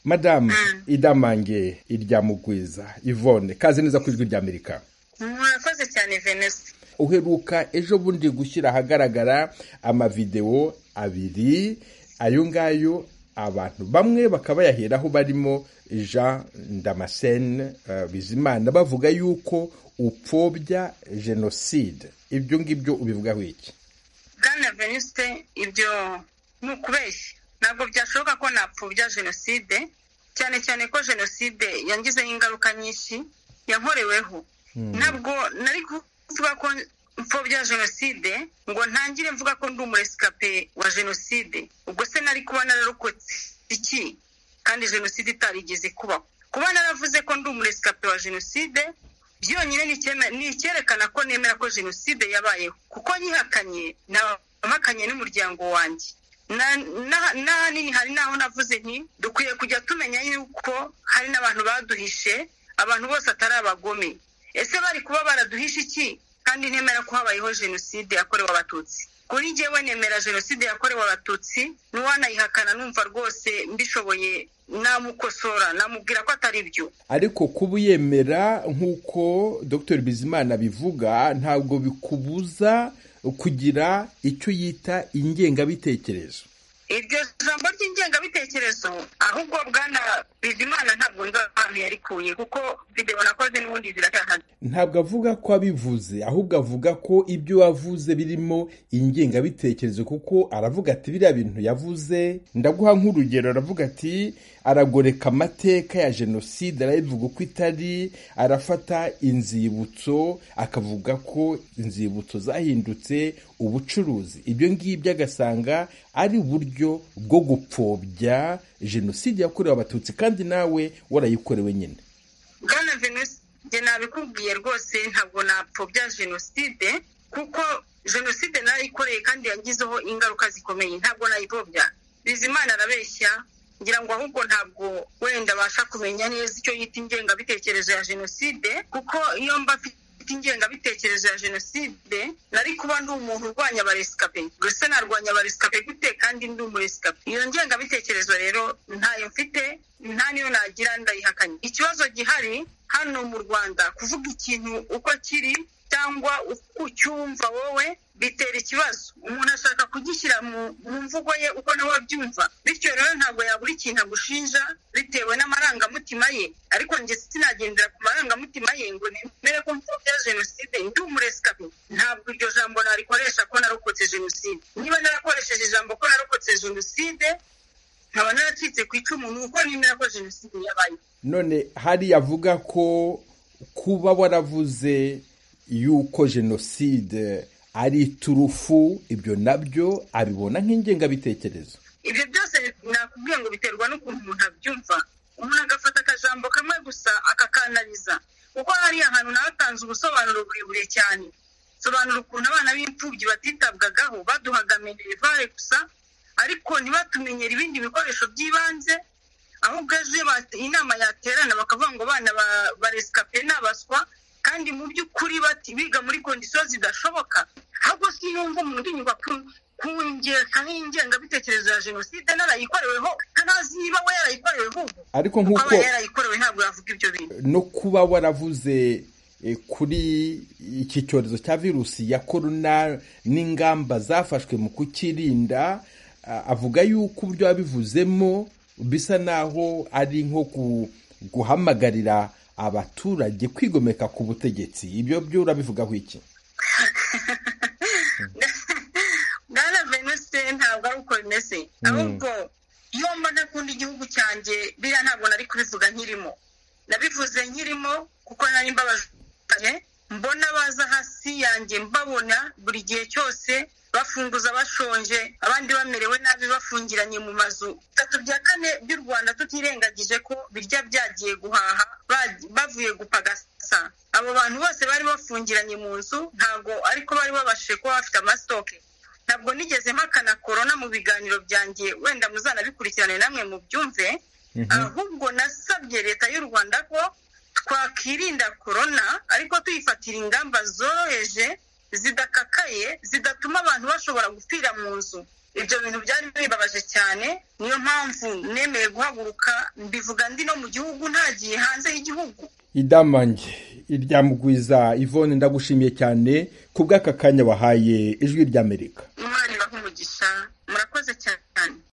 madamu idamange irya mugwiza ivone kaze neza ku ijwi rya amerika mwakoze cyane venesi uheruka ejo bundi gushyira ahagaragara amavidewo abiri ayo ngayo abantu bamwe bakaba bayaheraho barimo jean damascene bizimana bavuga yuko upfobya jenoside ibyo ngibyo ubivugaho iki bwana veniste ibyo ni ukubeshya ntabwo byashoboka ko napfobya jenoside cyane cyane ko jenoside yangizeho ingaruka nyinshi yankoreweho ntabwo nari kuvuga ko mfobya jenoside ngo ntangire mvuga ko ndi umuresikape wa jenoside ubwo se nari kuba nararokotse iki kandi jenoside itarigeze kubaho kuba naravuze ko ndi umuresikape wa jenoside byonyine ni icyerekana ko nemera ko jenoside yabayeho kuko nyihakanye nabahakanye n'umuryango wanjye n'ahanini hari n'aho navuze nti dukwiye kujya tumenya yuko hari n'abantu baduhishe abantu bose atari abagome ese bari kuba baraduhisha iki kandi nemera ko habayeho jenoside yakorewe abatutsi kuri njyewe nemera jenoside yakorewe abatutsi n'uwanayihakana numva rwose mbishoboye namukosora namubwira ko atari byo ariko kuba uyemera nk'uko dr bizimana bivuga ntabwo bikubuza kugira icyo yita ingengabitekerezo iryo jambo ry'ingengabitekerezo ahubwo bwana bizimana ntabwo nzi ahantu yarikuye kuko videwo nakoze n'ubundi ziracyahari ntabwo avuga ko abivuze ahubwo avuga ko ibyo wavuze birimo ingengabitekerezo kuko aravuga ati biriya bintu yavuze ndaguha nk'urugero aravuga ati aragoreka amateka ya jenoside arayivuga uko itari arafata inzibutso akavuga ko inzibutso zahindutse ubucuruzi ibyo ngibyo agasanga ari uburyo bwo gupfobya jenoside yakorewe abatutsi kandi nawe warayikorewe nyine bwana venus njye nabikubwiye rwose ntabwo napfobya jenoside kuko jenoside narayikoreye kandi yangizeho ingaruka zikomeye ntabwo nayipfobya bizimana arabeshya ngira ngo ahubwo ntabwo wenda abasha kumenya neza icyo yita ingengabitekerezo ya jenoside kuko iyo mba ingengabitekerezo ya jenoside nari kuba ndi umuntu urwanya abaresikape gusa narwanya abaresikape gute kandi ndi umuresikape iyo ngengabitekerezo rero ntayo mfite nta niyo nagira ndayihakanye ikibazo gihari hano mu rwanda kuvuga ikintu uko kiri cyangwa ucyumva wowe bitera ikibazo umuntu ashaka kugishyira mu mvugo ye uko nawe abyumva bityo rero ntabwo yabura ikintu agushinja bitewe n'amarangamutima ye ariko njye sinagendera ku marangamutima ye ngo nemere ko mfubya jenoside ndi umuresikapi ntabwo iryo jambo narikoresha ko narokotse jenoside niba narakoresheje ijambo ko narokotse jenoside nkaba naracitse ku icumu ni uko nemera ko jenoside yabaye none hariya avuga ko kuba waravuze yuko jenoside ari turufu ibyo nabyo abibona nk'ingengabitekerezo ibyo byose nakubwiye ngo biterwa n'ukuntu umuntu abyumva umuntu agafata akajambo kamwe gusa akakanariza kuko hariya hantu nawe atanze ubusobanuro burebure cyane sobanura ukuntu abana b'imfubyi batitabwagaho baduhaga minerivare gusa ariko ntibatumenyere ibindi bikoresho by'ibanze ahubwo ejo inama yaterana bakavuga ngo abana baresikape n'abaswa kandi mu by'ukuri bati biga muri kondisiyo zidashoboka ahubwo si yumva umuntu ubinyurwa kungeka nk'ingengabitekerezo ya jenoside narayikoreweho ntanazi niba we yarayikoreweho ubu ariko nk'uko yarayikorewe ntabwo yavuga ibyo bintu no kuba waravuze kuri iki cyorezo cya virusi ya korona n'ingamba zafashwe mu kukirinda avuga yuko uburyo wabivuzemo bisa naho ari nko guhamagarira abaturage kwigomeka ku butegetsi ibyo byo urabivugaho iki bwana venuse ntabwo ari uko bimeze ahubwo iyo mba ntakunda igihugu cyanjye biriya ntabwo nari kubivuga nkirimo nabivuze nkirimo kuko nari mbabajwe mbona baza hasi yanjye mbabona buri gihe cyose bafunguza bashonje abandi bamerewe nabi bafungiranye mu mazu bitatu bya kane by'u rwanda tutirengagije ko birya byagiye guhaha bavuye gupagasa abo bantu bose bari bafungiranye mu nzu ntabwo ariko bari babashije kuba bafite amasitoke ntabwo nigeze mpakana korona mu biganiro byanjye wenda muzanabikurikirane namwe mubyumve ahubwo nasabye leta y'u rwanda ko twakirinda korona ariko tuyifatira ingamba zoroheje zidakakaye zidatuma abantu bashobora gupfira mu nzu ibyo bintu byari bibabaje cyane niyo mpamvu nemeye guhaguruka mbivuga ndi no mu gihugu ntagiye hanze y'igihugu idamange irya mugwiza ivone ndagushimiye cyane ku bw'aka kanya wahaye ijwi ry'amerika umwana ibaha umugisha murakoze cyane